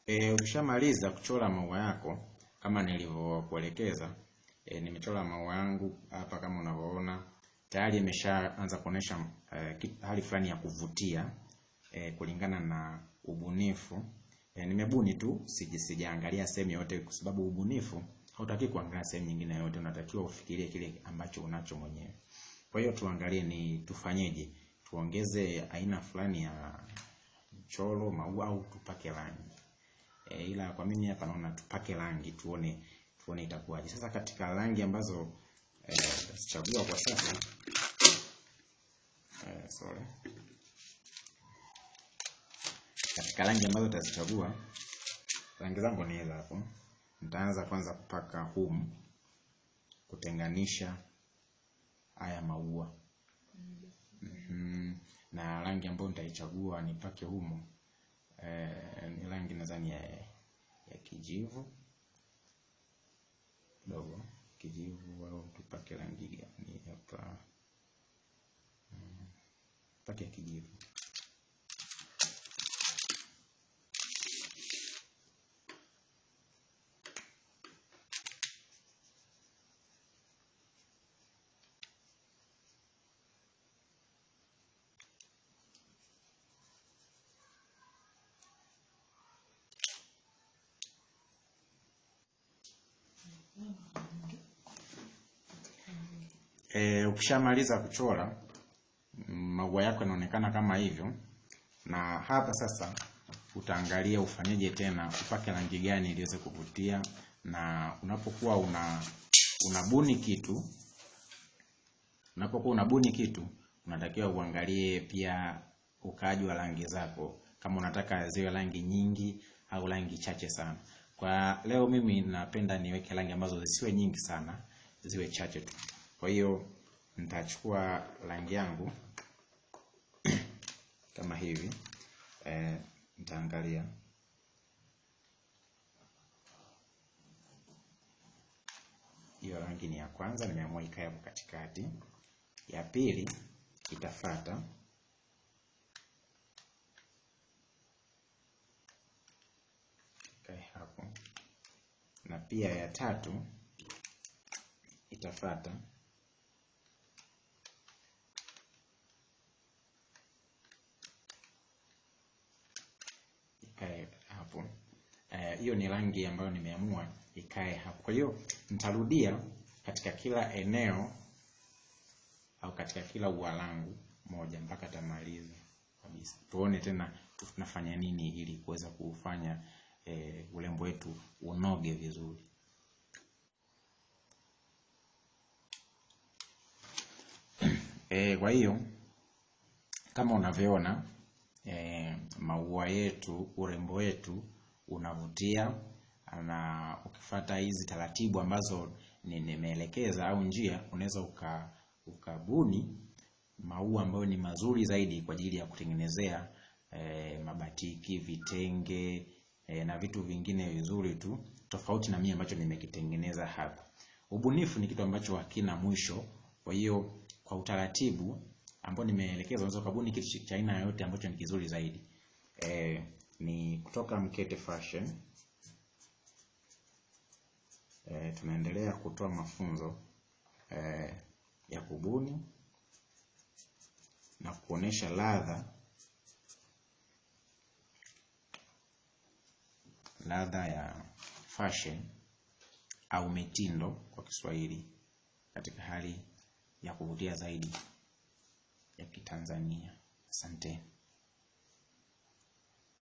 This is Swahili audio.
E, ukishamaliza kuchora maua yako kama nilivyokuelekeza, e, nimechora maua yangu hapa kama unavyoona tayari imeshaanza kuonesha e, hali fulani ya kuvutia e, kulingana na ubunifu e, nimebuni tu siji sijaangalia sehemu yote, kwa sababu ubunifu hautaki kuangalia sehemu nyingine yote, unatakiwa ufikirie kile ambacho unacho mwenyewe. Kwa hiyo tuangalie ni tufanyeje, tuongeze aina fulani ya mchoro maua au tupake rangi e, ila kwa mimi hapa naona tupake rangi tuone tuone itakuwaje. Sasa katika rangi ambazo tutazichagua e, kwa sasa e, sorry, katika rangi ambazo tutazichagua, rangi zangu ni hizo hapo. Nitaanza kwanza kupaka humu kutenganisha haya maua mm-hmm. na rangi ambayo nitaichagua nipake humu eh, ni rangi nadhani ya, ya kijivu kidogo kijivu, au tupake rangi gani hapa? Mm, pake ya kijivu E, ukishamaliza kuchora maua yako yanaonekana kama hivyo, na hapa sasa utaangalia ufanyeje tena, upake rangi gani ili iweze kuvutia. Na unapokuwa una unabuni kitu, unapokuwa unabuni kitu, unatakiwa uangalie pia ukaaji wa rangi zako, kama unataka ziwe rangi nyingi au rangi chache sana. Kwa leo mimi napenda niweke rangi ambazo zisiwe nyingi sana, ziwe chache tu. Kwa hiyo nitachukua rangi yangu kama hivi e, nitaangalia hiyo rangi ni ya kwanza, nimeamua ikae hapo katikati. Ya pili itafata, ikae hapo, na pia ya tatu itafata ikae hapo. Hiyo uh, ni rangi ambayo nimeamua ikae hapo. Kwa hiyo nitarudia katika kila eneo au katika kila ua langu moja mpaka tamaliza kabisa. Tuone tena tunafanya nini ili kuweza kufanya eh, urembo wetu unoge vizuri. E, kwa hiyo kama unavyoona e, maua yetu, urembo wetu unavutia, na ukifuata hizi taratibu ambazo nimeelekeza au njia, unaweza uka ukabuni maua ambayo ni mazuri zaidi kwa ajili ya kutengenezea e, mabatiki, vitenge e, na vitu vingine vizuri tu, tofauti na mimi ambacho nimekitengeneza hapa. Ubunifu ni kitu ambacho hakina mwisho, kwa hiyo kwa utaratibu ambao nimeelekeza unaweza kubuni kitu cha aina yoyote ambacho ni kizuri zaidi. E, ni kutoka Mkete Fashion. E, tunaendelea kutoa mafunzo e, ya kubuni na kuonesha ladha ladha ya fashion au mitindo kwa Kiswahili katika hali ya kuvutia zaidi ya Kitanzania. Asante.